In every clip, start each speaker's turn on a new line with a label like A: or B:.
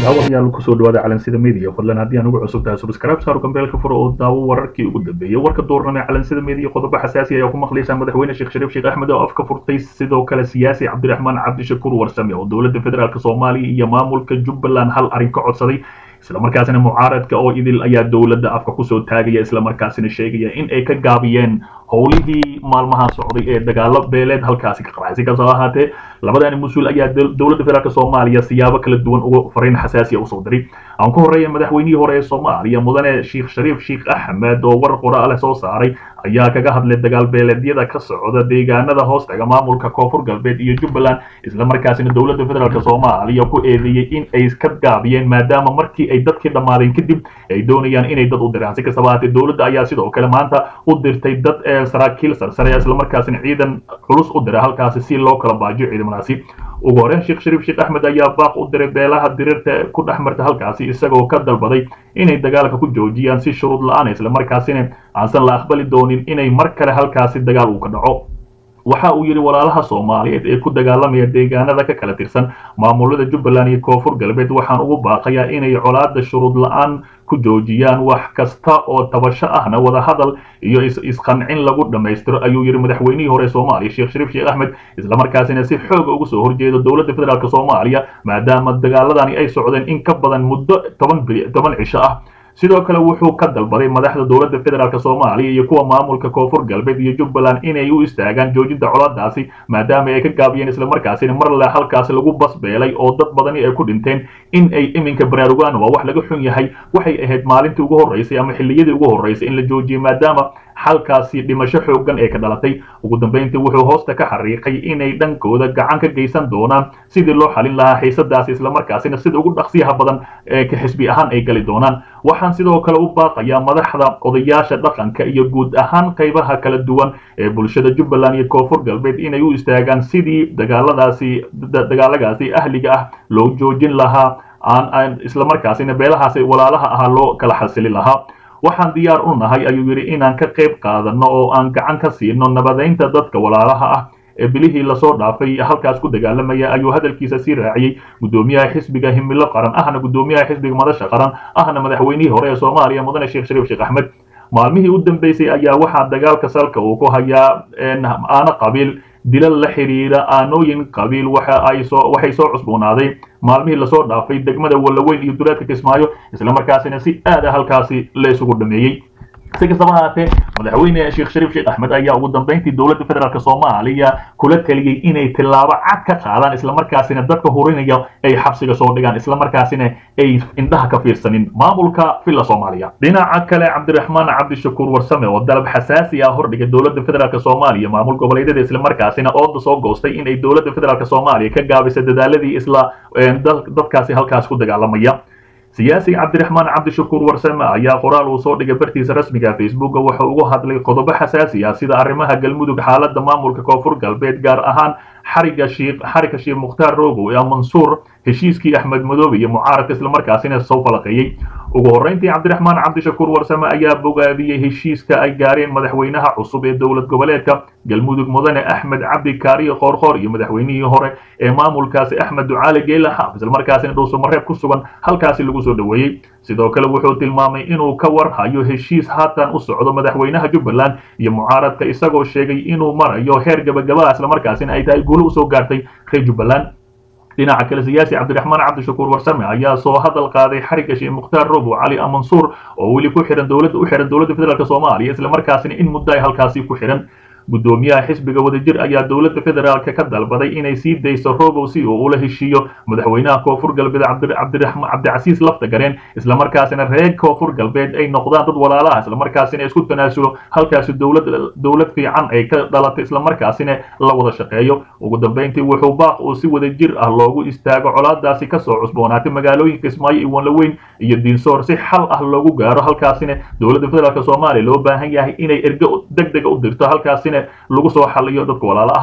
A: daawadayaal kusoo dhawaada calansida media fadlan haddii aan ugu cusub tahay subscribe saaro gambeelka furo oo daawo wararkii ugu dambeeyay warka doorname calansida media qodobo xasaasi ayaa ku maqlaysaan madaxweyne sheekh shariif sheekh axmed oo afka furtay sidoo kale siyaasi cabdiraxmaan cabdishakuur warsame oo dowladda federaalk soomaaliya iyo maamulka jubbaland hal arrin ka codsaday islamarkaasina mucaaradka oo idil ayaa dowladda afka kusoo taagaya islamarkaasina sheegaya in ay ka gaabiyeen howlihii maalmaha socday ee dagaalo beeleed halkaasi ka qaracay si kastoo ahaatee labadani mas-uul ayaa dowladda federaalk soomaaliya siyaabo kala duwan uga fariin xasaasiya usoo diray aan ku horreeya madaxweynihii hore ee soomaaliya mudane sheekh shariif sheekh axmed oo war qoraale soo saaray ayaa kaga hadlay dagaal beeleedyada ka socda deegaanada hoostaga maamulka koonfur galbeed iyo jubbaland islamarkaasina dowladda federaalk soomaaliya ku eedeeyey in ay ka gaabiyeen maadaama markii ay dadkii dhammaadeen kadib ay doonayaan inay dad u diraan si kastaba ahaatee dowladda ayaa sidoo kale maanta u dirtay dad saraakiil sarsare islamarkaasina ciidan culus u diray halkaasi si loo kala baajiyo ciidamadaasi ugu horeyn sheekh shariif sheekh axmed ayaa baaq u diray beelaha diriirta ku dhex marta halkaasi isagoo ka dalbaday inay dagaalka ku joojiyaan si shuruud la-aan islamarkaasina aansan la aqbali doonin inay mar kale halkaasi dagaal uu ka dhaco waxa uu yidhi walaalaha soomaaliyeed ee ku dagaalamaya deegaanada ka kala tirsan maamulada jubbaland iyo koonfur galbeed waxaan ugu baaqayaa inay colaada shuruud la-aan ku joojiyaan wax kasta oo tabasho ahna wadahadal iyo isqancin lagu dhammaystiro ayuu yidhi madaxweynihii hore soomaaliya sheekh shariif sheekh axmed islamarkaasina si xooga uga soo horjeedo dowladda federaalk soomaaliya maadaama dagaaladani ay socdeen in ka badan muddo toban toban cisho ah sidoo kale wuxuu ka dalbaday madaxda dowladda federaalk soomaaliya iyo kuwa maamulka koonfur galbeed iyo jubbaland inay u istaagaan joojinta colaadaasi maadaama ay ka gaabiyeen islamarkaasina mar le halkaasi lagu basbeelay oo dad badani ay ku dhinteen in ay iminka baraarugaan waa wax laga xun yahay waxay ahayd maalintii ugu horreysay ama xilliyadii ugu horreysay in la joojiyey maadaama halkaasi dhimasho xoogan ee ka dhalatay ugu dambeyntii wuxuu hoosta ka xariiqay inay dhankooda gacan ka geysan doonaan sidii loo xalin lahaa xiisadaasi islamarkaasina sida ugu dhaqsiyaha badan ee ka xisbi ahaan ay gali doonaan waxaan sidoo kale u baaqayaa madaxda odayaasha dhaqanka iyo guud ahaan qaybaha kala duwan ee bulshada jubbaland iyo koonfur galbeed inay u istaagaan sidii dagaaladaasi dagaalagaasi ahliga ah loo joojin lahaa aan islamarkaasina beelahaasi walaalaha ahaa loo kala xasilin lahaa waxaan diyaar u nahay ayuu yidhi inaan ka qayb qaadano oo aan gacan ka siino nabadaynta dadka walaalaha ah ee bilihii lasoo dhaafay halkaas ku dagaalamaya ayuu hadalkiisa sii raaciyey guddoomiyaha xisbiga himilo qaran ahna guddoomiyaha xisbiga madasha qaran ahna madaxweynihii hore ee soomaaliya mudane sheekh shariif sheekh axmed maalmihii u dambeysay ayaa waxaa dagaalka salka uu ku hayaa aana qabiil dilal la xidhiira aanooyin qabiil waxay soo cusboonaaday maalmihii lasoo dhaafay degmada wallaweyn iyo duleedka kismaayo islamarkaasina si aada halkaasi la isugu dhameeyey si kastaba ahaatee madaxweyne sheekh shariif sheekh axmed ayaa ugu dambeyntii dowladda federaalk soomaaliya kula taliyey inay tillaabo cad ka qaadaan islamarkaasina dadka hurinaya ay xabsiga soo dhigaan islamarkaasina ay indhaha ka fiirsanin maamulka villa soomaaliya dhinaca kale cabdiraxmaan cabdishakuur warsame oo dalab xasaasi ah hordhigay dowladda federaalk soomaaliya maamul goboleedyada islamarkaasina ooda soo goostay inay dowladda federaalk soomaaliya ka gaabisa dadaaladii isla dadkaasi halkaas ku dagaalamaya siyaasiga cabdiraxmaan cabdishakuur warsame ayaa qoraal uu soo dhigay bartiisa rasmiga facebooka wuxuu uga hadlay qodobo xasaasi ah sida arrimaha galmudug xaaladda maamulka koonfur galbeed gaar ahaan xariga shiikh xariga sheekh mukhtaar rogow ee mansuur heshiiskii axmed madoobe iyo mucaaradka islamarkaasina soo falaqeeyey ugu horreyntii cabdiraxmaan cabdishakuur warsame ayaa bogaadiyey heshiiska ay gaareen madaxweynaha cusub ee dowlad goboleedka galmudug mudane axmed cabdi kaariyo qoorqoor iyo madaxweynihii hore ee maamulkaasi axmed ducaali geela xaaf islamarkaasina dhuusamareeb ku sugan halkaasi lagu soo dhoweeyey sidoo kale wuxuu tilmaamay inuu ka war hayo heshiis haatan u socdo madaxweynaha jubbaland iyo mucaaradka isagoo sheegay inuu marayo heer gabagabaa islamarkaasina ay tahay guulo usoo gaartay reer jubbaland dhinaca kale siyaasi cabdiraxmaan cabdishakuur warsame ayaa soo hadal qaaday xariga sheekh mukhtaar robo cali amansuur oo weli ku xihan dowladda u xihan dowladda federaalk soomaaliya islamarkaasina in muddo ay halkaasi ku xihan guddoomiyaha xisbiga wadajir ayaa dowladda federaalka ka dalbaday inay sii dayso robow si uu ula heshiiyo madaxweynaha koonfur galbeed cabdicasiis lafta gareen islamarkaasina reer koonfur galbeed ay noqdaan dad walaalaha islamarkaasina isku tanaasulo halkaasi dowlad fiican ay ka dhalatay islamarkaasina la wada shaqeeyo ugu dambeyntii wuxuu baaq uu si wadajir ah loogu istaago colaadaasi kasoo cusboonaatay magaalooyinka ismaayo iyo wanlaweyn iyo diinsoor si xal ah loogu gaaro halkaasina dowladda federaalk soomaaliya loo baahan yahay inay ergo deg dega u dirto halkaasina lagu soo xaliyo dadka walaala aha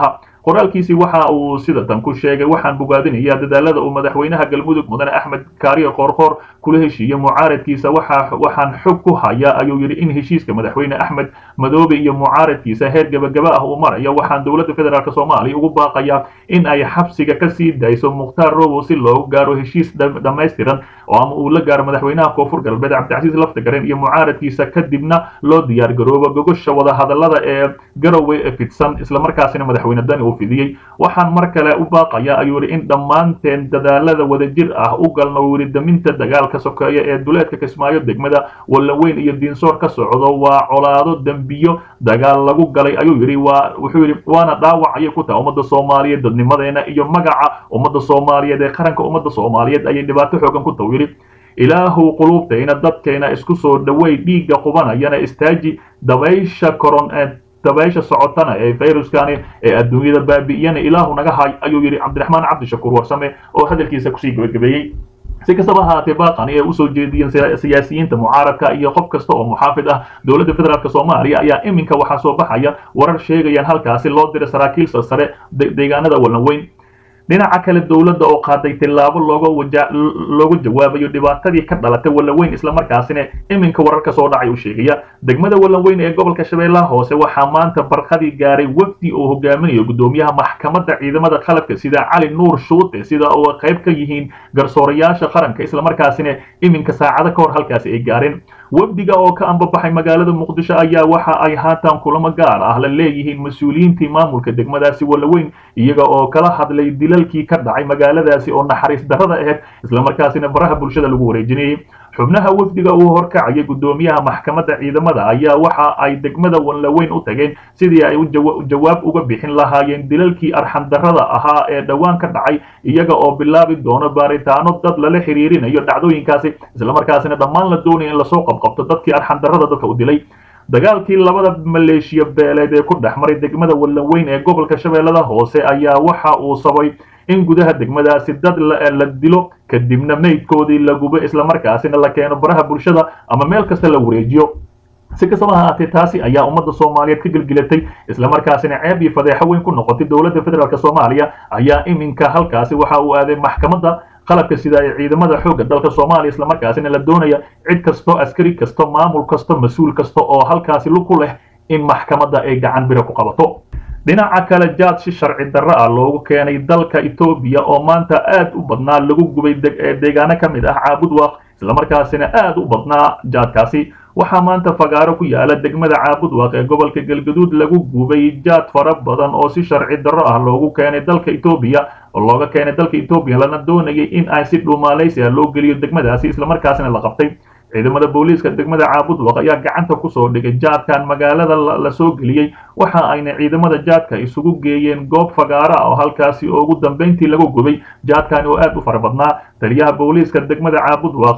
A: qoraalkiisii waxa uu sida tan ku sheegay waxaan bogaadinayaa dadaalada uu madaxweynaha galmudug mudane axmed kaariyo qoorqoor kula heshiiyey mucaaradkiisa waxaan xog ku hayaa ayuu yidhi in heshiiska madaxweyne axmed madoobe iyo mucaaradkiisa heer gebagaba ah uu maraya waxaan dowladda federaalk soomaaliya ugu baaqayaa in ay xabsiga ka sii dayso mukhtaar robow si loogu gaaro heshiis dhammaystiran oo ama uu la gaaro madaxweynaha koonfur galbeed cabdicasiis laftagaren iyo mucaaradkiisa kadibna loo diyaar garoobo gogosha wadahadalada ee garowe ee fidsan islamarkaasina madaxweyne dani uu fidiyey waxaan mar kale u baaqayaa ayuu yidhi in dhammaanteen dadaalada wadajir ah u galno wili daminta dagaalka sokeeya ee duleedka kismaayo degmada wallaweyn iyo diinsoor ka socdo waa colaado dembiyo dagaal lagu galay ayuu yidhi waa wuxuu yidhi waana dhaawac ayay ku tahay ummadda soomaaliyeed dadnimadeena iyo magaca ummadda soomaaliyeed ee qaranka ummadda soomaaliyeed ayay dhibaato xoogan ku tahay yidhi ilaahu quluubtayna dadkayna isku soo dhawey dhiigga qubanayana istaaji dabaysha koron dabaysha socotana ee fayruskani ee adduunyada baabi'iyana ilaahu naga hay ayuu yidhi cabdiraxmaan cabdishakuur warsame oo hadalkiisa kusii gebagabeeyey si kastaba ahaatee baaqani ay usoo jeediyeen siyaasiyiinta mucaaradka iyo qof kasta oo muxaafid ah dowladda federaalk soomaaliya ayaa iminka waxaa soo baxaya warar sheegayaan halkaasi loo diray saraakiil sare deegaanada wallanweyn dhinaca kale dowladda oo qaaday tillaabo looga jawaabayo dhibaatadii ka dhalatay wallaweyn islamarkaasina iminka wararka soo dhacay uu sheegaya degmada wallaweyn ee gobolka shabeellaha hoose waxaa maanta barqadii gaaray wafdi oo hogaaminayo gudoomiyaha maxkamadda ciidamada qalabka sida cali nuur shuute sida oo qayb ka yihiin garsoorayaasha qaranka islamarkaasina iminka saacado ka hor halkaasi ay gaareen wafdiga oo ka ambabaxay magaalada muqdisho ayaa waxa ay haatan kulamo gaar ah la leeyihiin mas-uuliyiintii maamulka degmadaasi wallaweyn iyaga oo kala hadlay dilalkii ka dhacay magaaladaasi oo naxariis darrada ahayd islamarkaasina baraha bulshada lagu wareejinayay xubnaha wafdiga uu horkacayay gudoomiyaha maxkamadda ciidamada ayaa waxa ay degmada wallaweyn u tageen sidii ay jawaab uga bixin lahaayeen dilalkii arxandarrada ahaa ee dhowaan ka dhacay iyaga oo bilaabi doono baaritaano dad lala xiriirinayo dhacdooyinkaasi islamarkaasina dhammaan la doonaya in lasoo qabqabto dadkii arxandarrada dadka u dilay dagaalkii labada maleeshiya beeleed ee ku dhex maray degmada wallaweyn ee gobolka shabeellada hoose ayaa waxa uu sabay in gudaha degmadaasi dad la dilo kadibna meydkoodii la gubo islamarkaasina la keeno baraha bulshada ama meel kasta la wareejiyo si kastaba ahaatee taasi ayaa ummadda soomaaliyeed ka gelgelatay islamarkaasina ceeb iyo fadeexo weyn ku noqotay dowladda federaalk soomaaliya ayaa iminka halkaasi waxa uu aaday maxkamadda qalabka sida ay ciidamada xoogga dalka soomaaliya islamarkaasina la doonaya cid kasto askari kasto maamul kasto mas-uul kasta oo halkaasi ku leh in maxkamadda ay gacan bira ku qabato dhinaca kale jaad si sharci darro ah loogu keenay dalka etoobiya oo maanta aad u badnaa lagu gubay deegaano ka mid ah caabudwaaq islamarkaasina aad u badnaa jaadkaasi waxaa maanta fagaaro ku yaala degmada caabudwaaq ee gobolka galgaduud lagu gubay jaad fara badan oo si sharci darro ah loogu keenay dalka etoobiya oo looga keenay dalka etoobiya lana doonayay in ay si dhuumaalaysi ah loo geliyo degmadaasi islamarkaasina la qabtay ciidamada booliiska degmada caabudwaq ayaa gacanta kusoo dhigay jaadkan magaalada la soo geliyey waxa ayna ciidamada jaadka isugu geeyeen goob fagaara ah oo halkaasi ugu dambayntii lagu gubay jaadkani oo aad u fara badnaa taliyaha booliiska degmada caabudwaq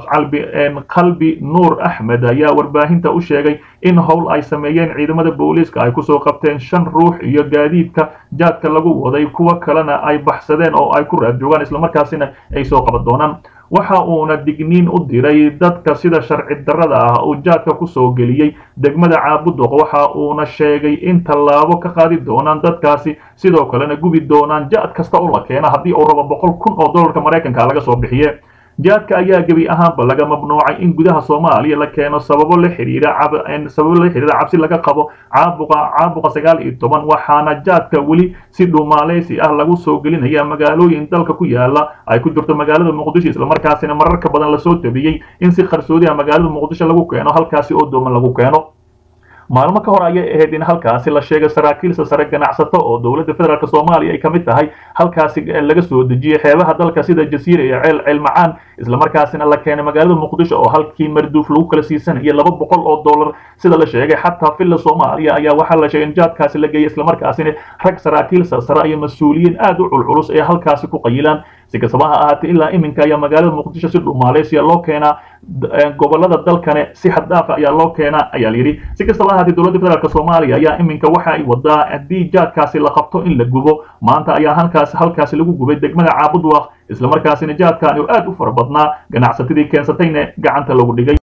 A: qalbi nuur axmed ayaa warbaahinta u sheegay in howl ay sameeyeen ciidamada booliiska ay kusoo qabteen shan ruux iyo gaadiidka jaadka lagu waday kuwo kalena ay baxsadeen oo ay ku raad joogaan islamarkaasina ay soo qaban doonaan waxa uuna digniin u diray dadka sida sharci darrada ah uu jaadka kusoo geliyey degmada caabudwaq waxa uuna sheegay in tallaabo ka qaadi doonaan dadkaasi sidoo kalena gubi doonaan jaad kasta oo la keena haddii uu rabo boqol kun oo dollarka maraykanka laga soo bixiye jaadka ayaa gebi ahaanba laga mamnuucay in gudaha soomaaliya la keeno sababo la xiriira sababo la xiriira cabsi laga qabo caabuqa caabuqa sagaal iyo toban waxaana jaadka weli si dhuumaaleysi ah lagu soo gelinaya magaalooyin dalka ku yaala ay ku jirto magaalada muqdisho islamarkaasina mararka badan lasoo tabiyey in si qarsoodi ah magaalada muqdisho lagu keeno halkaasi oo dooman lagu keeno maalmo ka hor ayay ahayd in halkaasi la sheegay saraakiilsa sare ganacsato oo dowladda federaalk soomaaliya ay ka mid tahay halkaasi laga soo dejiyey xeebaha dalka sida jasiira iyo ceel ceel macaan islamarkaasina la keenay magaalada muqdisho oo halkii marduuf lagu kala siisanaya laba boqol oo dollar sida la sheegay xataa villa soomaaliya ayaa waxaa la sheegay in jaadkaasi la geeyay islamarkaasina rag saraakiilsa sare iyo mas-uuliyiin aad u culculus ee halkaasi ku qayilaan si kastaba ha ahaatee ilaa iminka ayaa magaalada muqdisho si dhumaaleysiya loo keenaa gobolada dalkane si xaddaafa ayaa loo keenaa ayaa layidhi si kastaba ha ahaatee dowladda federaalk soomaaliya ayaa iminka waxa ay wadaa haddii jaadkaasi la qabto in la gubo maanta ayaa halkaas halkaasi lagu gubay degmada caabudwaaq islamarkaasina jaadkaani oo aad u fara badnaa ganacsatadii keensatayna gacanta lagu dhigay